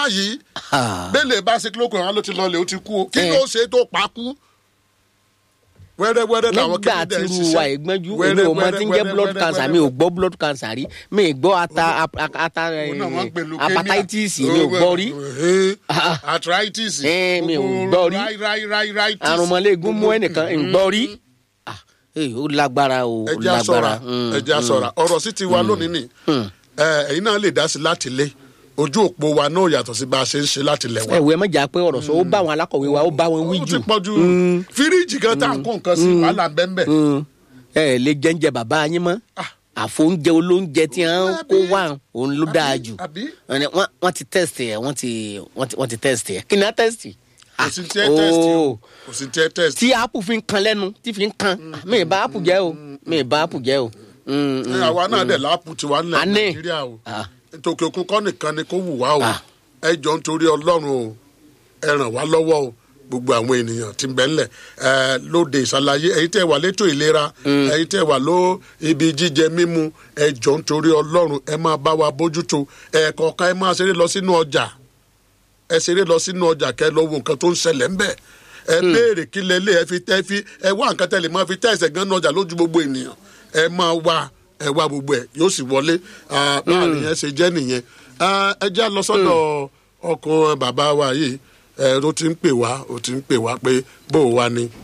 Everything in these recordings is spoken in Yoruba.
báyìí Ah. bẹ́ẹ̀lẹ̀ bá ṣe kílókù àwọn ló ti lọlẹ̀ ó ti kú o kí Eh. ló ṣe tó pa kú. wẹ́rẹ́wẹ́rẹ́ làwọn nígbà kìnìún tí dẹ̀ ń irú ṣiṣẹ́. wa ìgbọ́njú èmi Wẹ́rẹ́, ò mọ tí ń jẹ́ wẹ́rẹ́, blood wẹ́rẹ́, cancer wẹ́rẹ́, mi ò gbọ́ blood cancer rí mi ì gbọ́ ata ap- ata Òun náà wọ́n ń pè leukemia. hepatitis mi ò gbọ́ rí Eh, arthritis. Eh, mi ò gbogbo gbọ́ rí. rai- rai- rai- rai- tis. arúmọléegun mú ẹnìkan ń gbọ́ rí Ah, eh, ó lágbára o ó ẹjẹ asọra lágbára Mm, ẹjẹ asọra ọ̀rọ̀ sí ti wa lónìí ni ẹ, ẹ̀yin náà lè dá sí láti lé ojú òpó wa náà yàtọ̀ sí bá a ṣe ń ṣe láti lẹ̀ wá. ẹ wo ẹ mọ̀jà pé ọ̀rọ̀ sọ ó bá àwọn alákọ̀wé wa ó bá wọn wí ó jù ti pọ̀ ju fíríjì kan tá à ń kó nǹkan sí wàhálà bẹ́ẹ̀ Mm. ẹ ẹ lè jẹ́ńjẹ bàbá yín mọ́ àfóúnjẹ olóúnjẹ tí wọ́n kó wá òun ló dáa jù àbí? Wọ́n ní- wọ́n wọ́n ti test ẹ̀ wọ́n ti wọ́n ti- wọ́n ti test ẹ̀ kí ni á test? kò sí tí ẹ test o kò sí tí ẹ test. tí apple fi ń kan lẹ́nu tí fi ń kan mi ì bá apple jẹ́ o mi ì bá apple jẹ́ o. Mm, mm. Ẹ, àwa náà dẹ̀ láàpù tiwa nílẹ̀ A ní. nàìjíríà o Ah. tòkè òkun kọ́ nìkan ni kó wù wá o Ah. ẹ jọ nítorí ọlọ́run o ẹ ràn wá lọ́wọ́ o gbogbo àwọn ènìyàn tí ń bẹ ńlẹ̀ ẹ lóde ìsàlàyé ẹ̀yin tẹ́ wà létò ìlera ẹ̀yin tẹ́ wà ló ibi jíjẹ mímu ẹ jọ nítorí ọlọ́run ẹ máa bá wa bójútó ẹ kọ̀ọ̀kan ẹ máa ṣeré lọ sínú ọjà ẹ ṣeré lọ sínú ọjà kẹ lọ wo nǹkan tó ń ṣẹlẹ̀ ńbẹ̀ ẹ béèrè kí lẹ lé ẹ fi tẹ́ fi ẹ wá nǹkan tẹ́lẹ̀ máa fi tẹ́ ẹsẹ̀ gan náà ọjà lójú gbogbo ènìyàn ẹ máa wá ẹ wá gbogbo ẹ yóò sì wọlé Ah, báàrin yẹn ṣe jẹ́ nìyẹn Ah, ẹ jẹ́ lọ sọ́dọ̀ ọkọ bàbá wa yìí ẹ ló ti ń pè wá ó ti ń pè wá pé bó o wá ni.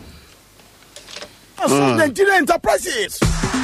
fún Nigeria enterprises.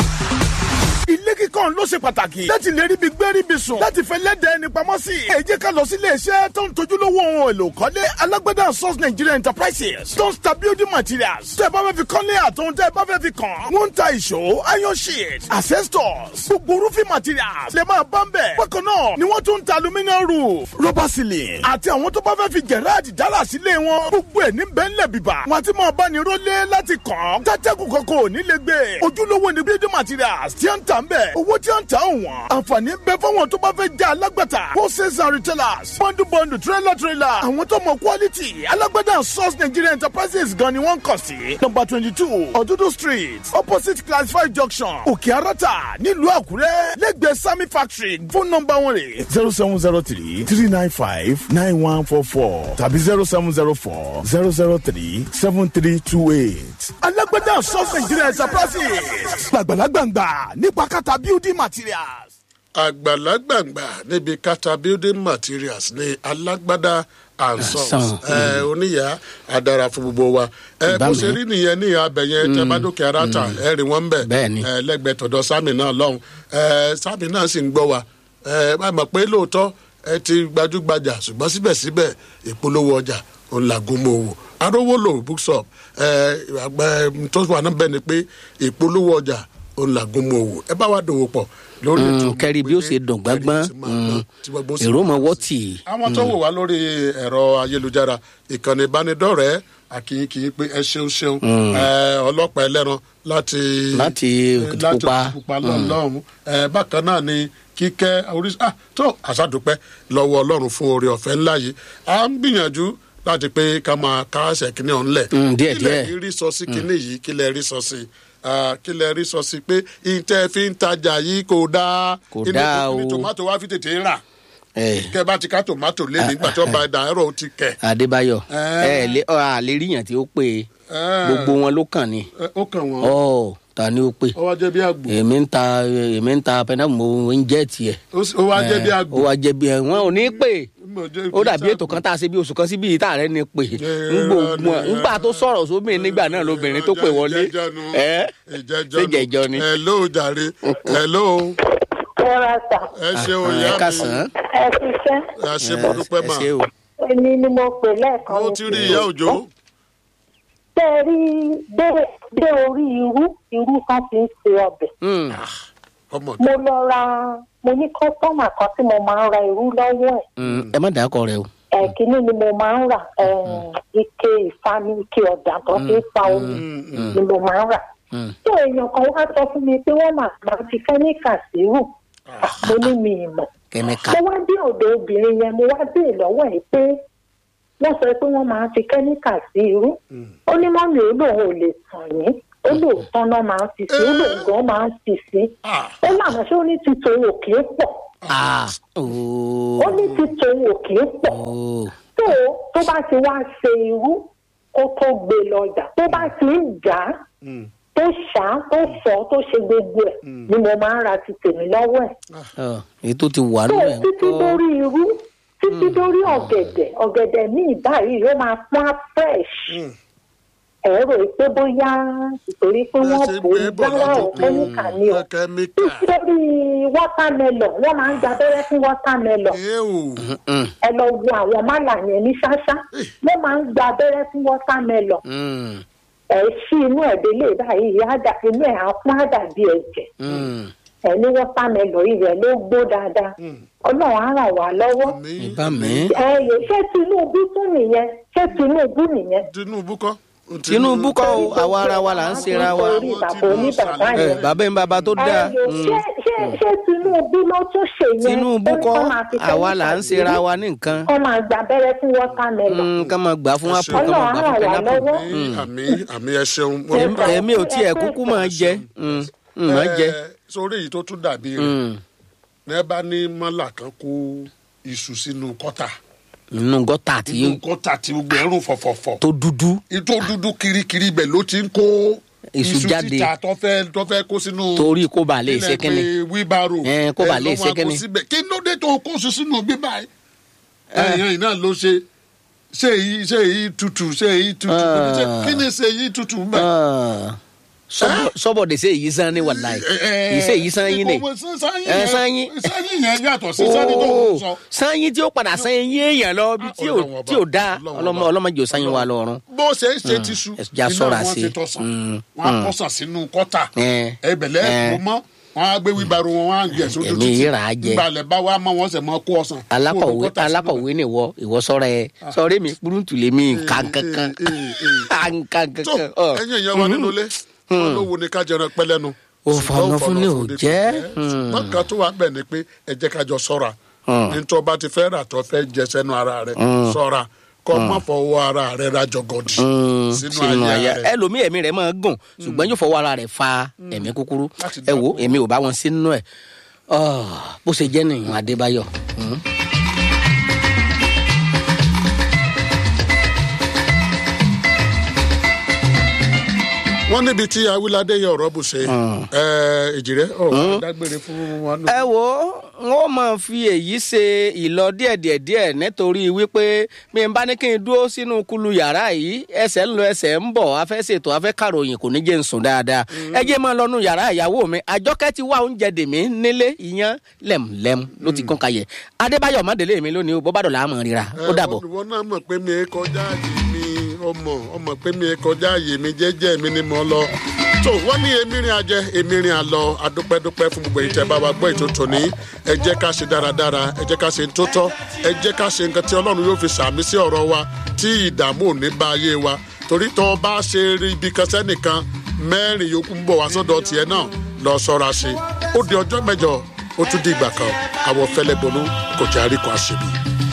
ilé kíkọ́ ló ṣe pàtàkì láti lè ríbi gbé ríbi sùn láti fẹ́ lẹ́dẹ̀ẹ́ ní pamọ́ sí. ẹ jẹ́ ká lọ sí ilé iṣẹ́ tó ń tojúlówó ohun èlò kọ́lé alágbádá source Nigeria enterprises tó ń ta building materials. tẹ́ ẹ bá fẹ́ fi kọ́lé àtòun tẹ́ ẹ bá fẹ́ fi kàn. wọ́n ń ta ìṣó iron sheet asbestos gbogbo roofing materials lè máa bá ń bẹ̀. bákan náà ni wọ́n tún ń ta aluminium roof rubber ceiling àti àwọn tó bá fẹ́ fi gẹ̀rẹ́ẹ̀dì dára sílé wọn. gbogbo ẹ̀ ní bẹ́ńlẹ̀ bíbà. wọn àti máa bá ní rólé láti kàn. tẹ́tẹ́kù kankan ò ní lè gbé. ojúlówó ni building materials tí a ń tà ń bẹ̀. owó tí a ń tà ń wọ̀n. àǹfààní ń bẹ fáwọn tó bá fẹ́ jẹ́ alágbàtà. wholesale and retailers. bọ́ndù bọ́ndù trailer trailer. àwọn tó mọ quality. alágbàtà source Nigeria enterprises gan ni wọ́n ń kàn sí. number twenty two ọ̀dúdú street opposite classified junction òkè arata nílùú àkúrẹ́ lẹ́gbẹ̀ẹ́ sami factory phone number wọn rè zero seven zero three three nine five nine one four four tàbí zero seven zero four zero zero three seven three two eight. alágbádá source Nigeria enterprises gbàgbàlagbàǹgbà nípa kàtà building materials. àgbàlagbàǹgbà níbi kata building materials ní alágbádá and sons Sons, ẹ oníyà adara fún gbogbo wa ẹ bó Ìbámu. ṣe rí nìyẹn ní abẹyẹ tẹ bá dókè aráta ẹ rí wọn bẹ Bẹ́ẹ̀ni. ẹ lẹ́gbẹ̀ẹ́ tọ̀dọ̀ sami náà lọ́hùn ẹ sami náà sì ń gbọ́ wa ẹ bá mọ̀ pé lóòótọ́ ẹ ti gbajúgbajà ṣùgbọ́n síbẹ̀síbẹ̀ ìpolówó ọjà òun làgùnmọ̀ òwò arówólò bookshop ẹ àgbà tó wà náà bẹ́ẹ̀ ni pé ìpolówó ọjà òun làgùnmọ̀ òwò ẹ bá wa dòwò pọ̀ lórí Mm, ètò kẹ́rí bí ó ṣe dùn gbágbọ́n Kẹ́rí tí máa gbọ́n, tí gbogbo sì èrò máa mọ gbọ́n wọ́ sí. tì í. àwọn tó wò wá lórí ẹ̀rọ ayélujára ìkànnì ìbánidọ́rẹ̀ẹ́ àkìyìnkìyìn pé ẹ ṣeun ṣeun ẹ, ọlọ́pàá ẹlẹ́ran láti Láti Òkìtìpupa. Òkìtìpupa lọ́hùn ẹ, bákan náà ni kíkẹ́ orí ah tó àṣàdùpẹ́ lọ́wọ́ ọlọ́run fún oore ọ̀fẹ́ ńlá yìí à ń gbìyànjú láti pé ká máa kásẹ̀ kínní ọ̀hún lẹ̀ Mm, díẹ̀, kílẹ̀ díẹ̀. rí sọ sí kínní yìí kílẹ̀ rí sọ sí Ah, kílẹ̀ rí sọ sí pé ìtẹ́ fi ń tajà yìí kò dáa Kò Ìní- dáa ìní o. tòmátò wá fi tètè rà Eh, kẹ bá ti ká tòmátò lé nígbà tí wọn bá da ẹrọ ti kẹ. Adébáyọ̀ Eh. ẹ lé ọ àlè ríyàn tí ó pè é Eh. gbogbo wọn ló kàn ní. Ẹ, ó kàn wọn ọ ta ni ó pè. ó wá jẹ bí àgbò èmi ń ta èmi ń ta pẹnáàmù mo ń jẹ́ tiẹ̀. ó sì- ó wá jẹ bí ó àgbò. wá jẹ́ bí ẹ wọn ò ní pè Mo jẹ́ ó dàbí bí ètò kan tá a ṣe bí oṣù kan síbi ìta rẹ ni pè Eh, ngbò eh, ngbà tó sọ̀rọ̀ sóbìnrin nígbà náà lóbìnrin tó pè wọlé ìjẹjọnu ẹ ìjẹjọnu ṣé jẹjọ ni. hello jàre hello ẹ ra ta ẹ ṣe ẹ òyà mi kásán ẹ ti fẹ́ ẹ ṣe mo dúpẹ́ ẹ mà ṣé o. èmi ni mo pè lẹ́ẹ̀kan mo ti rí ìyá òjò tẹ́ ẹ rí dé dé orí irú irú kan ti ń se ọbẹ̀ Hmm, ọmọ mo lọ ra mo ní kọ́sọ́mà kan tí mo máa ń ra irú lọ́wọ́ ẹ̀ hmm, ẹ má dàákọ rẹ o. ẹ̀kíní ni mo máa ń rà eh, ike ìfami ike ọ̀dà tó fi ń fa omi ni mo máa ń rà Hmm. tí èèyàn kan wá sọ fún mi pé wọ́n máa máa fi kẹ́míkà sí rù mo ní mi ìmọ̀ kẹ́míkà mo wá dé ọ̀dọ̀ obìnrin yẹn mo wá dé lọ́wọ́ ẹ̀ pé wọ́n sọ pé wọ́n máa ń fi kẹ́míkà sí irú ó ní mọ́mí ó lóun ò lè tàn yín ó lóòótọ́ náà máa ń fi sí ó lóun gan máa ń fi sí Ah. ó lànà ṣé ó ní títò òkè pọ̀ Ah, ooo. ó ní ti tòun ò kì í pọ̀ ooo. tó tó bá ti wá ṣe irú kó tó gbé lọ́jà tó bá ti ń jà á tó ṣá tó fọ́ tó ṣe gbogbo ẹ̀ ni mo máa ń ra ti tèmi lọ́wọ́ ẹ̀ Ọ, èyí tó ti wà tó nù ẹ̀ títí ńkọ́? dórí irú títí dórí ọ̀gẹ̀dẹ̀ ọ̀gẹ̀dẹ̀ míì báyìí ó máa pọ́n á fresh ẹ rò pé bóyá ìtorí pé wọ́n bò ó gbára ọ̀ kẹ́míkà ni o kẹ́míkà títí dórí watermelon wọ́n máa ń gba abẹ́rẹ́ fún watermelon ewu Mm, ẹ lọ wo àwọn málà yẹn ní ṣáṣá wọ́n máa ń gba abẹ́rẹ́ fún watermelon mm, ẹ ṣí inú ẹ̀ délé báyìí á dà inú ẹ̀ á pọ́n á dàbí ẹ̀jẹ̀ mm. ẹ ní watermelon yìí rẹ̀ ló gbó dáadáa ọlọ́run á ràn wá lọ́wọ́ mi ìbá mi. ẹ yẹ ṣé tinubu tún nìyẹn ṣé tinubu nìyẹn. tinubu kọ́ tinubu kọ́ o àwa ara wa là ń ṣera wa. orí bàbá oníbàbá ẹ yẹn. bàbá ń bàbá tó dáa. ẹ yẹ ṣé ṣé ṣé tinubu ló tún ṣe yẹn. tinubu Ó ní kọ́ kó máa fi àwa là ń chemical ṣera sí. wa ní nǹkan. kó máa gba abẹ́rẹ́ fún watermelon. Mm, ká máa gbà fún apple ká Ọlọ́run máa gbà á fún ràn wá pineapple. lọ́wọ́. àmì àmì ẹ ṣeun Èmi- èmi ò tiẹ̀ kúkú máa jẹ Mm, mm, máa jẹ. Ẹ, sórí èyí tó tún dàbí rẹ̀ Mm. ní ẹ bá ní mọ́là kan kó iṣu sínú kọ́tà inú gọ́tà tí inú kọ́tà tí gbogbo ẹ̀rùn fọ̀fọ̀fọ̀ tó dúdú. ìtò dúdú kirikiri ibẹ̀ ló ti ń kó Iṣu jáde. síta tó fẹ́ tó fẹ́ kó sínú torí kó ba lè ṣe kínní. wíbaro Ẹ, kó bà lè ṣe kínní. kí ló dé tó kó iṣu sínú bíbá yìí ẹ̀yìn náà ló ṣe ṣé èyí ṣé èyí tutù ṣé èyí tutù Ah. ṣé- kí ni ṣe èyí tutù mbẹ. Ah. Sọ́bọ̀- sọ́bọ̀ de ṣe èyí sán ní wàláì ìṣe èyí sán yín ni. Ẹ, sáyín. sáyìn yẹn yàtọ̀ sí sáyìn tó ń sọ. sáyìn tí ó padà sáyìn yín èèyàn lọ bí tí ò Ọlọ́run ọba, tí ò dáa Ọlọ́run ọlọmọ ọba. ọlọmọdé ò sáyìn wa lọ́rùn. bó ṣe ń ṣe ti su ẹ já ṣọ́ra wọn sí. ti tọ̀sán Mm, wọn á tọ̀sán sínú kọ́tà Ẹ, ẹbẹ̀lẹ́ ẹ. kò mọ́ wọn á gbé wíbaro wọn wọn á gbé ẹ̀sùn Èmi yìí rà á jẹ. gbalẹ̀ bá wa mọ́ wọn sẹ̀ mọ́ kó ọ̀sán. alákọ̀wé Kó o kọ́tà sínú alákọ̀wé ni ìwọ ìwọ sọ̀rọ̀ ẹ sọ̀rọ̀ mi burúkú lè mi nǹkan kankan eh, eh. nǹkan tó kankan. ọ. ẹ̀yin èèyàn wa nínú ilé wọn ló wo ni ká jẹran pẹ́ lẹ́nu. Ó fọnà fún ni ò jẹ́. mọ́kàn tó wà bẹ́ẹ̀ ni pé ẹ jẹ́ ká jọ sọ́ra nítorí ọba ti fẹ́ rà tó fẹ́ jẹ sẹ́nu ara rẹ̀ sọ́ra kọ́ mọ́ fọwọ́ ara rẹ̀ ra jọgọdì Mm, sínú àyà rẹ̀. ẹlòmíì ẹ̀mí rẹ̀ máa gùn ṣùgbọ́n yóò fọwọ́ ara rẹ̀ fa ẹ̀mí kúkúrú Láti ẹ wo dáàbò. èmi ò bá wọn sínú ẹ̀ Ọ́, bó ṣe jẹ́ nìyẹn Adébáyọ̀. Mm. wọ́n níbi tí awilade yẹ ọ̀rọ̀ bù ṣe èjìrẹ́ ọ̀rọ̀ dágbére fún wa nù. ẹ wo n ó máa fi èyí ṣe ìlọ díẹ̀díẹ̀ díẹ̀ nítorí wípé mi n bá ní kí n dúró sínú kulu yàrá yìí ẹsẹ̀ ń lọ ẹsẹ̀ ń bọ̀ afẹ́ ṣètò afẹ́ kàròyìn kò ní jẹ́ n sùn dáadáa ẹ jẹ́ máa lọ́nu yàrá ìyàwó mi àjọkẹ́ ti wá oúnjẹ dèmí nílé ìyẹn lẹ́mùlẹ́mù ló ti kún kayẹ̀ adébáyọ̀ mọ́délé mi lónìí o bọ́bá dọ̀là àmọ́ ríra ó dàbọ̀. wọn náà mọ̀ pé mi kọjá àyè mi ọmọ ọmọ pé mi kọjá àyè mi jẹ́jẹ́ mi ni mo lọ. tó wọ́n ní èmi rìn àjẹ èmi rìn àlọ adúpẹ́dúpẹ́ fún gbogbo ìtẹ́ bá wa gbọ́ ètò tòní ẹ jẹ́ ká ṣe dáradára ẹ jẹ́ ká ṣe tó tọ́ ẹ jẹ́ ká ṣe nǹkan tí ọlọ́run yóò fi sàmì sí ọ̀rọ̀ wa tí ìdààmú ò ní bá ayé wa torí tó o bá ṣe rí ibi kan sẹ́nìkan mẹ́rin yòókù ń bọ̀ wá sọ́dọ̀ tiẹ̀ náà lọ sọ́ra ṣe ó di ọjọ́ mẹ́jọ ó tún di ìgbà kan àwọ̀ fẹ́lẹ́ bonú kò jẹ́ àríkọ́ àṣebí.